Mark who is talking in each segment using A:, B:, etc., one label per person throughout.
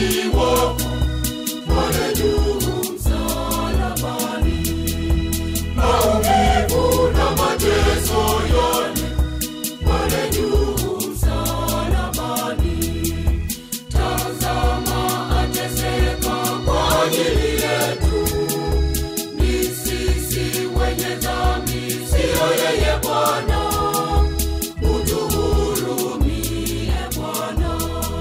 A: sisi wafu pale juu msalabani, maumivu na mateso yale pale juu msalabani. Tazama ateseka kwa ajili yetu, ni sisi wenye dhambi, siyo yeye Bwana. Utuhurumie Bwana.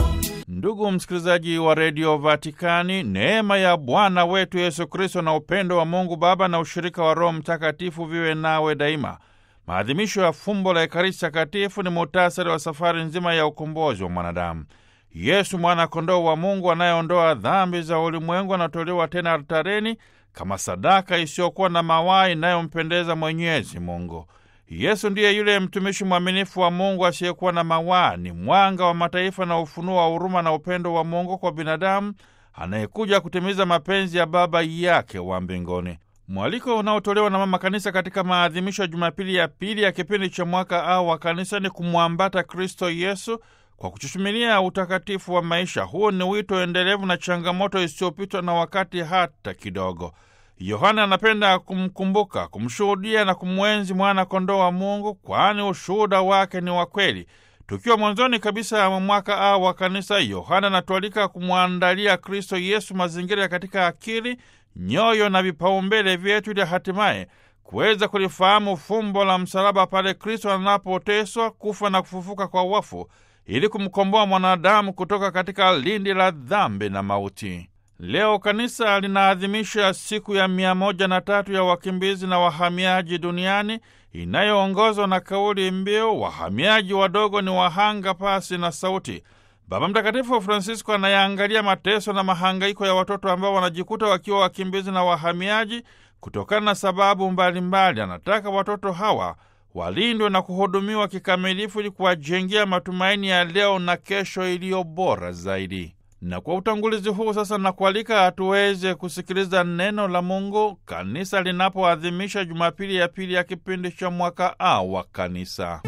B: Ndugu msikilizaji wa redio Vatikani, neema ya Bwana wetu Yesu Kristo na upendo wa Mungu Baba na ushirika wa Roho Mtakatifu viwe nawe daima. Maadhimisho ya fumbo la Ekaristi Takatifu ni muhtasari wa safari nzima ya ukombozi wa mwanadamu. Yesu mwana-kondoo wa Mungu anayeondoa dhambi za ulimwengu anatolewa tena altareni kama sadaka isiyokuwa na mawaa inayompendeza Mwenyezi Mungu. Yesu ndiye yule mtumishi mwaminifu wa Mungu asiyekuwa na mawaa, ni mwanga wa mataifa na ufunuo wa huruma na upendo wa Mungu kwa binadamu anayekuja kutimiza mapenzi ya Baba yake wa mbinguni. Mwaliko unaotolewa na Mama Kanisa katika maadhimisho ya Jumapili ya pili ya kipindi cha mwaka A wa Kanisa ni kumwambata Kristo Yesu kwa kuchuchumilia utakatifu wa maisha. Huu ni wito endelevu na changamoto isiyopitwa na wakati hata kidogo. Yohana anapenda kumkumbuka, kumshuhudia na kumwenzi mwana kondoo wa Mungu, kwani ushuhuda wake ni wa kweli. Tukiwa mwanzoni kabisa mwa mwaka A wa Kanisa, Yohana anatualika kumwandalia Kristo Yesu mazingira katika akili, nyoyo na vipaumbele vyetu, ili hatimaye kuweza kulifahamu fumbo la msalaba pale Kristo anapoteswa, kufa na kufufuka kwa wafu, ili kumkomboa mwanadamu kutoka katika lindi la dhambi na mauti. Leo kanisa linaadhimisha siku ya mia moja na tatu ya wakimbizi na wahamiaji duniani inayoongozwa na kauli mbiu wahamiaji wadogo ni wahanga pasi na sauti. Baba Mtakatifu Francisco anayaangalia mateso na mahangaiko ya watoto ambao wanajikuta wakiwa wakimbizi na wahamiaji kutokana na sababu mbalimbali. Anataka watoto hawa walindwe na kuhudumiwa kikamilifu ili kuwajengea matumaini ya leo na kesho iliyo bora zaidi. Na kwa utangulizi huu sasa nakualika tuweze kusikiliza neno la Mungu kanisa linapoadhimisha Jumapili ya pili ya kipindi cha mwaka A wa Kanisa.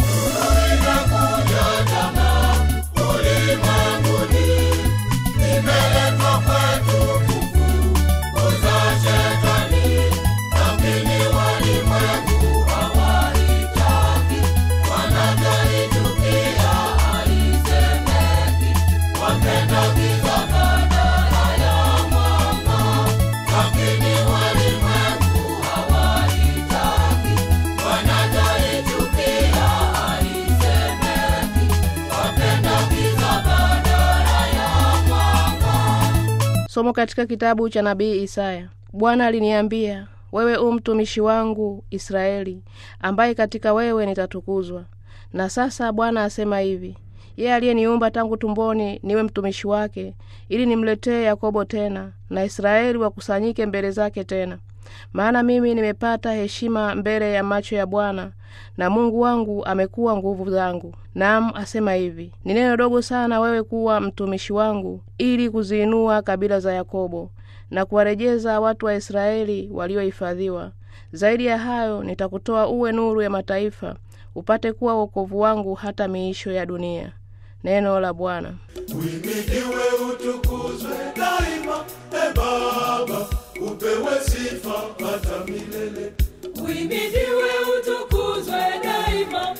A: Inakuja jamaa ulimwenguni, imeletwa kwetu kufukuza shetani, lakini walimwengu hawaitaki, wanavyoichukia haisemeki, wapenda giza badala ya mwanga, lakini walimwengu hawaitaki, wanavyoichukia haisemeki, wapenda giza badala ya mwanga.
C: Somo katika kitabu cha nabii Isaya. Bwana aliniambia, wewe u mtumishi wangu Israeli, ambaye katika wewe nitatukuzwa. Na sasa Bwana asema hivi, yeye aliyeniumba tangu tumboni niwe mtumishi wake, ili nimletee Yakobo tena na Israeli wakusanyike mbele zake tena. Maana mimi nimepata heshima mbele ya macho ya Bwana, na Mungu wangu amekuwa nguvu zangu. Naam, asema hivi, ni neno dogo sana wewe kuwa mtumishi wangu, ili kuziinua kabila za Yakobo na kuwarejeza watu wa Israeli waliohifadhiwa. Zaidi ya hayo, nitakutoa uwe nuru ya mataifa, upate kuwa wokovu wangu hata miisho ya dunia. Neno la Bwana.
A: Uhimidiwe, utukuzwe daima, e Baba, upewe sifa hata milele.
D: Uhimidiwe, utukuzwe daima,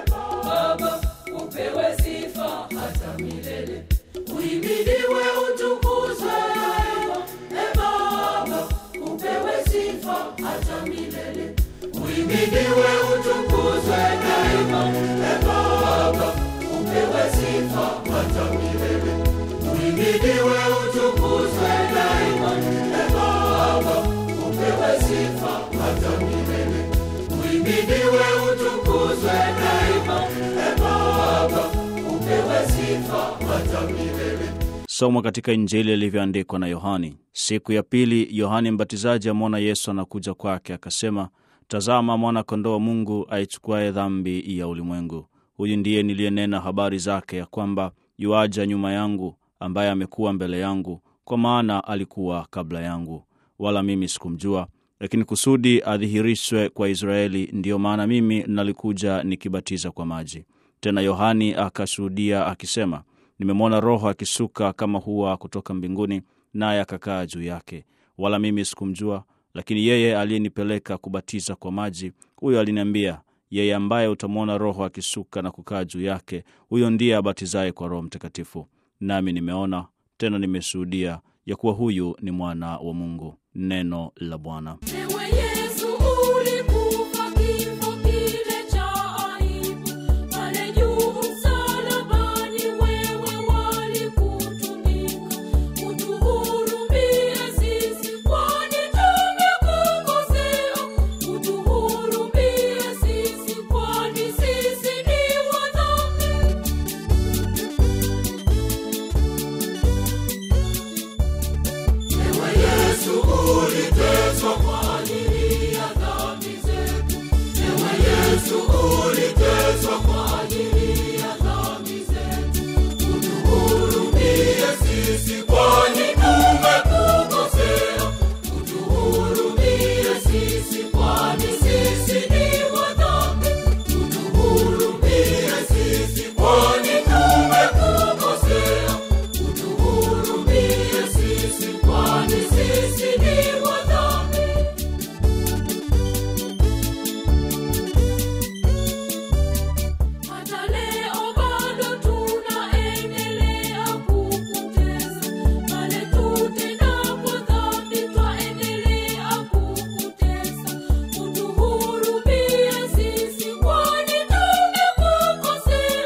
D: Baba, upewe sifa hata milele.
A: Uhimidiwe, utukuzwe daima, e Baba, upewe sifa hata milele. Uhimidiwe, utukuzwe daima, e Baba, upewe sifa hata milele. Uhimidiwe, utukuzwe daima, e Baba, upewe sifa hata milele. Uhimidiwe, utukuzwe daima, e Baba, upewe sifa hata milele.
E: Somo katika Injili ilivyoandikwa na Yohani. Siku ya pili, Yohani Mbatizaji amwona Yesu anakuja kwake, akasema, tazama, mwana-kondoo wa Mungu aichukuaye dhambi ya ulimwengu. Huyu ndiye niliyenena habari zake, ya kwamba yuaja nyuma yangu, ambaye amekuwa mbele yangu, kwa maana alikuwa kabla yangu, wala mimi sikumjua. Lakini kusudi adhihirishwe kwa Israeli, ndiyo maana mimi nalikuja nikibatiza kwa maji. Tena Yohani akashuhudia akisema, nimemwona Roho akishuka kama hua kutoka mbinguni, naye akakaa juu yake. Wala mimi sikumjua, lakini yeye aliyenipeleka kubatiza kwa maji, huyo aliniambia, yeye ambaye utamwona Roho akishuka na kukaa juu yake, huyo ndiye abatizaye kwa Roho Mtakatifu. Nami nimeona tena nimeshuhudia ya kuwa huyu ni mwana wa Mungu. Neno la Bwana.
D: Ewe Yesu ulikufa kifo kile cha aibu, pale juu msalabani wewe walikutunika. Utuhurumie sisi kwani tumekukosea, utuhurumie sisi kwani sisi ni wadhambi.
A: Ewe Yesu uliteswa kwa ajili ya dhambi zetu. Ewe Yesu uliteswa kwa ajili ya dhambi zetu. Utuhurumie sisi kwani tumekukosea. Utuhurumie sisi kwani sisi ni wadhambi. Utuhurumie sisi kwani tumekukosea. Utuhurumie sisi kwani sisi ni wadhambi.
D: Hata leo bado tunaendelea kukutesa, pale tutendapo dhambi twaendelea kukutesa. Utuhurumie sisi kwani tumekukosea,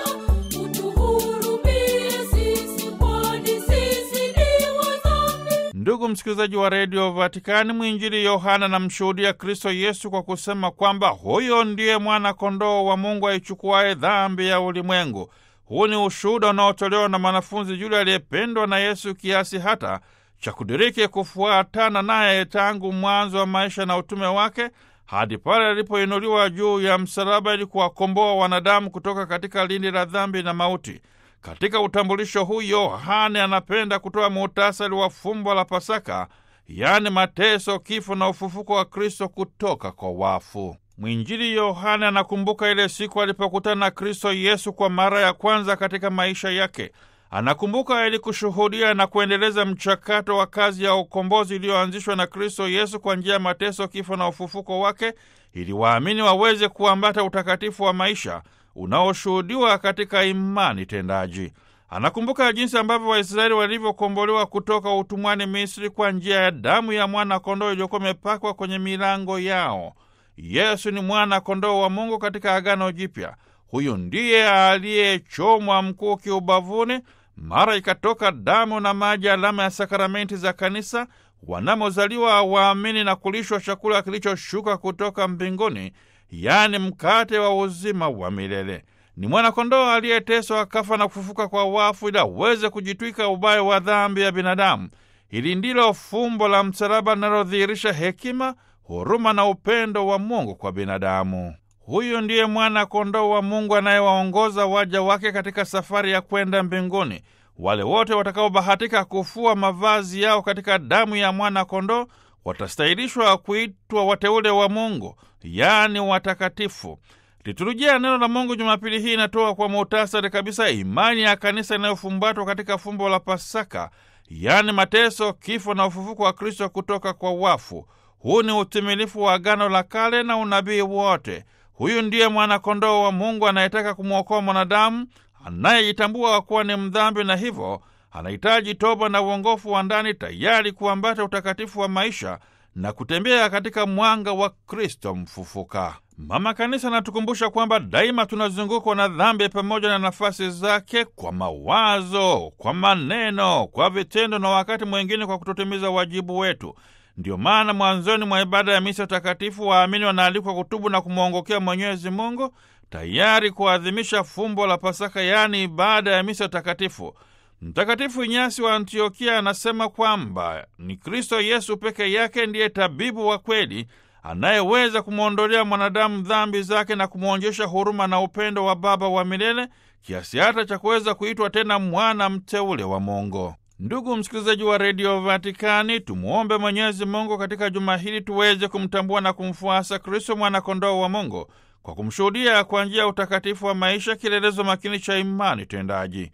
D: utuhurumie sisi kwani sisi ni wadhambi.
B: Ndugu msikilizaji wa redio Vatikani, mwinjili Yohana anamshuhudia Kristo Yesu kwa kusema kwamba huyo ndiye mwana kondoo wa Mungu aichukuaye dhambi ya ulimwengu. Huu ni ushuhuda unaotolewa na mwanafunzi yule aliyependwa na Yesu kiasi hata cha kudiriki kufuatana naye tangu mwanzo wa maisha na utume wake hadi pale alipoinuliwa juu ya msalaba ili kuwakomboa wanadamu kutoka katika lindi la dhambi na mauti. Katika utambulisho huu Yohane anapenda kutoa muhtasari wa fumbo la Pasaka, yaani mateso, kifo na ufufuko wa Kristo kutoka kwa wafu. Mwinjili Yohane anakumbuka ile siku alipokutana na Kristo Yesu kwa mara ya kwanza katika maisha yake. Anakumbuka ili kushuhudia na kuendeleza mchakato wa kazi ya ukombozi iliyoanzishwa na Kristo Yesu kwa njia ya mateso, kifo na ufufuko wake, ili waamini waweze kuambata utakatifu wa maisha unaoshuhudiwa katika imani tendaji. Anakumbuka jinsi ambavyo Waisraeli walivyokombolewa kutoka utumwani Misri kwa njia ya damu ya mwana kondoo iliyokuwa imepakwa kwenye milango yao. Yesu ni mwana kondoo wa Mungu katika Agano Jipya. Huyu ndiye aliyechomwa mkuki ubavuni, mara ikatoka damu na maji, alama ya sakramenti za kanisa, wanamozaliwa waamini na kulishwa chakula kilichoshuka kutoka mbinguni, yaani mkate wa uzima wa milele. Ni mwanakondoo aliyeteswa akafa na kufufuka kwa wafu ili aweze kujitwika ubaya wa dhambi ya binadamu. Hili ndilo fumbo la msalaba linalodhihirisha hekima, huruma na upendo wa Mungu kwa binadamu. Huyu ndiye mwana kondoo wa Mungu anayewaongoza waja wake katika safari ya kwenda mbinguni. Wale wote watakaobahatika kufua mavazi yao katika damu ya mwana kondoo watastahilishwa kuitwa wateule wa Mungu, yaani watakatifu. Liturujia ya neno la Mungu Jumapili hii inatoa kwa muhtasari kabisa imani ya kanisa inayofumbatwa katika fumbo la Pasaka, yaani mateso, kifo na ufufuko wa Kristo kutoka kwa wafu. Huu ni utimilifu wa Agano la Kale na unabii wote. Huyu ndiye mwana-kondoo wa Mungu anayetaka kumwokoa mwanadamu anayejitambua kuwa ni mdhambi na hivyo anahitaji toba na uongofu wa ndani, tayari kuambata utakatifu wa maisha na kutembea katika mwanga wa Kristo mfufuka. Mama Kanisa anatukumbusha kwamba daima tunazungukwa na dhambi pamoja na nafasi zake, kwa mawazo, kwa maneno, kwa vitendo na wakati mwingine kwa kutotimiza wajibu wetu. Ndiyo maana mwanzoni mwa ibada ya misa takatifu waamini wanaalikwa kutubu na kumwongokea Mwenyezi Mungu, tayari kuadhimisha fumbo la Pasaka, yaani ibada ya misa takatifu. Mtakatifu Inyasi wa Antiokia anasema kwamba ni Kristo Yesu peke yake ndiye tabibu wa kweli anayeweza kumwondolea mwanadamu dhambi zake na kumwonjesha huruma na upendo wa Baba wa milele kiasi hata cha kuweza kuitwa tena mwana mteule wa Mungu. Ndugu msikilizaji wa redio Vatikani, tumwombe Mwenyezi Mungu katika juma hili tuweze kumtambua na kumfuasa Kristo mwana-kondoo wa Mungu kwa kumshuhudia kwa njia ya utakatifu wa maisha, kielelezo makini cha imani tendaji.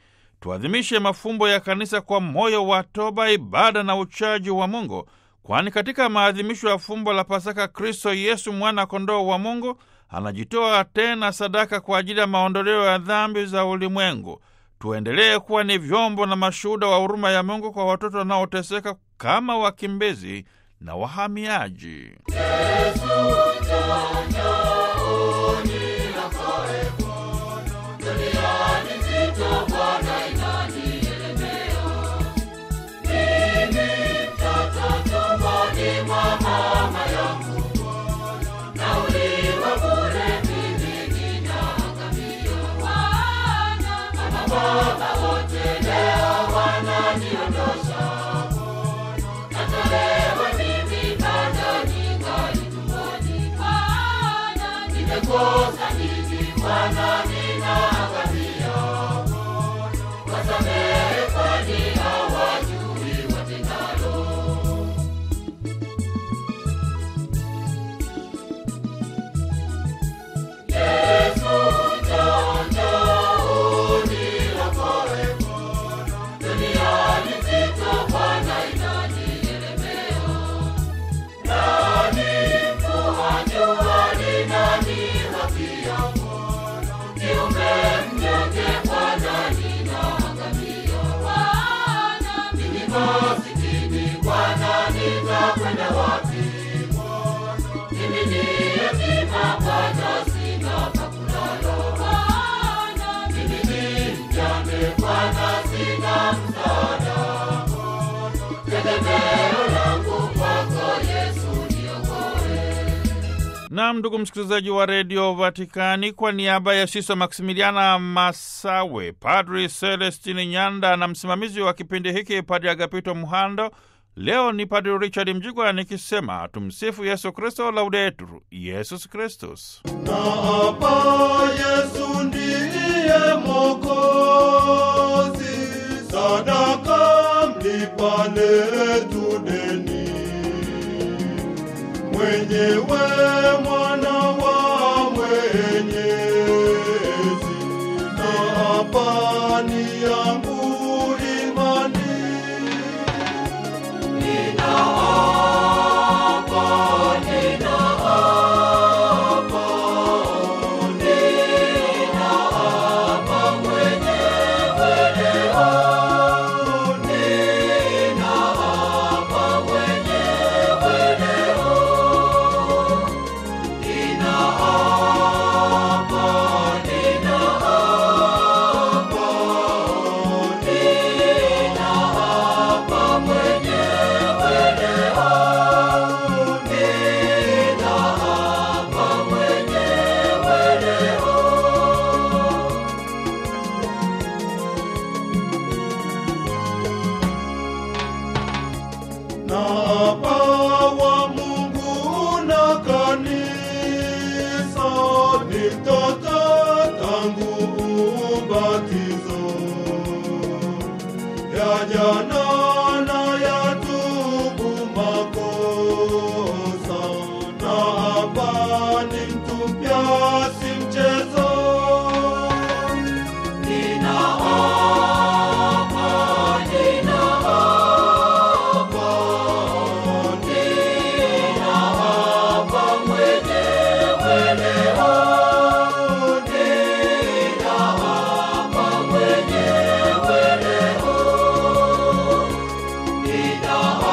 B: tuadhimishe mafumbo ya kanisa kwa moyo wa toba, ibada na uchaji wa Mungu, kwani katika maadhimisho ya fumbo la Pasaka, Kristo Yesu mwana kondoo wa Mungu anajitoa tena sadaka kwa ajili ya maondoleo ya dhambi za ulimwengu. Tuendelee kuwa ni vyombo na mashuhuda wa huruma ya Mungu kwa watoto wanaoteseka kama wakimbizi na wahamiaji. Nam, ndugu msikilizaji wa redio Vatikani, kwa niaba ya Sisa Maksimiliana Masawe, Padri Celestini Nyanda na msimamizi wa kipindi hiki Padri Agapito Muhando, leo ni Padri Richard Mjigwa nikisema tumsifu Yesu Kristo, Laudetur Yesus Kristus.
A: na hapa Yesu ndiye Mwokozi, sadaka mlipa letu deni, mwenyewe mwana wa Mwenyezi, na hapa ni yangu imani na apawa Mungu na kanisa ni mtoto tangu ubatizo ya jana na ya tubu makosa na hapa ni mtupya si mchezo
F: Nina